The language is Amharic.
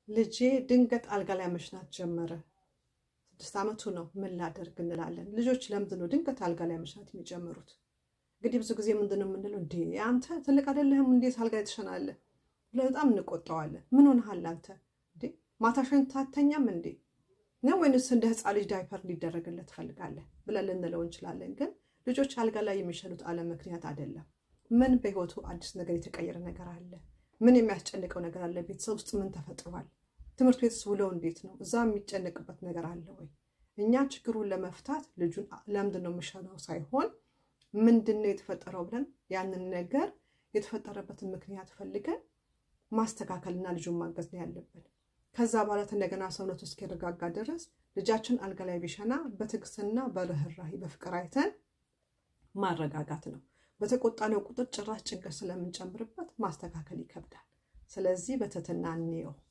ልጄ ድንገት አልጋ ላይ መሽናት ጀመረ። ስድስት ዓመቱ ነው። ምን ላደርግ እንላለን። ልጆች ለምንድን ነው ድንገት አልጋ ላይ መሽናት የሚጀምሩት? እንግዲህ ብዙ ጊዜ ምንድን ነው የምንለው? እንዴ አንተ ትልቅ አይደለህም እንዴት አልጋ ላይ ትሸናለህ? ብለን በጣም እንቆጣዋለን። ምን ሆነሃል አንተ? እንዴ ማታ ሸንተህ አትተኛም እንዴ ነው ወይንስ እንደ ሕፃን ልጅ ዳይፐር እንዲደረግለት ትፈልጋለህ ብለን ልንለው እንችላለን። ግን ልጆች አልጋ ላይ የሚሸኑት አለ ምክንያት አይደለም። ምን በህይወቱ አዲስ ነገር የተቀየረ ነገር አለ? ምን የሚያስጨንቀው ነገር አለ? ቤተሰብ ውስጥ ምን ተፈጥሯል? ትምህርት ቤትስ ውለው እንዴት ነው? እዛ የሚጨነቅበት ነገር አለ ወይ? እኛ ችግሩን ለመፍታት ልጁን ለምንድን ነው የምሸነው ሳይሆን ምንድን ነው የተፈጠረው ብለን ያንን ነገር የተፈጠረበትን ምክንያት ፈልገን ማስተካከልና ልጁን ማገዝ ነው ያለብን። ከዛ በኋላ እንደገና ሰውነቱ እስኪረጋጋ ድረስ ልጃችን አልጋ ላይ ቢሸና በትዕግስትና በርህራሄ በፍቅር አይተን ማረጋጋት ነው። በተቆጣነው ቁጥር ጭራሽ ጭንቀት ስለምንጨምርበት ማስተካከል ይከብዳል። ስለዚህ በትህትና እንየው።